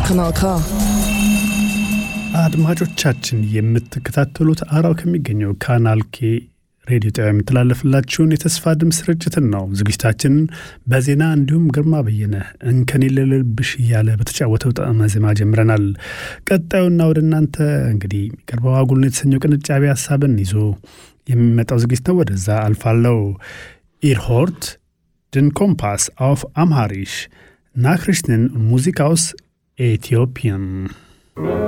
Kanal K. አድማጮቻችን የምትከታተሉት አራው ከሚገኘው ካናል ኬ ሬዲዮ ጣቢያ የሚተላለፍላችሁን የተስፋ ድምፅ ስርጭትን ነው። ዝግጅታችንን በዜና እንዲሁም ግርማ በየነ እንከን የሌለብሽ እያለ በተጫወተው ጣዕመ ዜማ ጀምረናል። ቀጣዩና ወደ እናንተ እንግዲህ የሚቀርበው አጉልን የተሰኘው ቅንጫቢ ሀሳብን ይዞ የሚመጣው ዝግጅት ነው። ወደዛ አልፋለው። ኢርሆርት ድን ኮምፓስ አውፍ አምሃሪሽ ናክሪሽንን ሙዚቃውስ ኤቲዮፒያን